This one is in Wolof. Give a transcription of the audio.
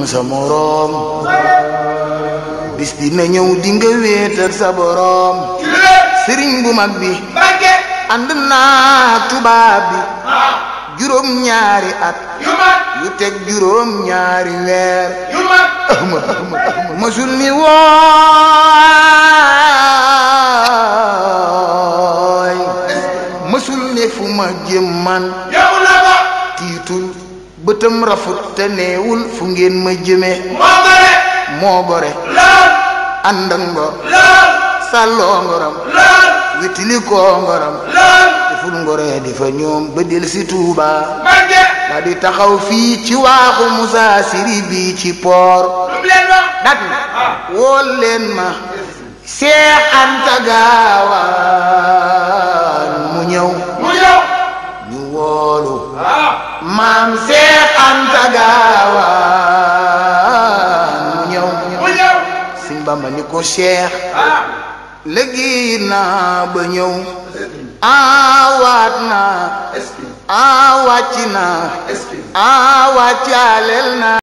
sa moroom bis dina ñëw di nga wéetal sa boroom sëriñ bu mag bi Mbàkke ànd naa tubaab bi ah juróom ñaari at yu mat yu teg juróom ñaari weer yu mat ahma ahma ahma masul ni wooy masul ne fu ma jëm man yow la ko tiitul bëtam rafut te neewul fu ngeen ma jëme moo gore moo gore lool ànd ak ngor lool sàlloo ngoram lool witili koo ngoram lool deful ngoree di fa ñoom ba del si Tuuba Mbàkke daa di taxaw fii ci waaxu Musa Siri bii ci poor lu mu leen wax dat na wool leen ma Seex Anta Gaawaan mu ñëw mu ñëw ñu woolu ah maam Seex Anta Gaawaan mu ñëw mu ñëw Sëñ Bamba ni ko Seex ah léegi naa ba ñëw awaat naa est-ce que awàcc naa est-ce que awàccaaleel naa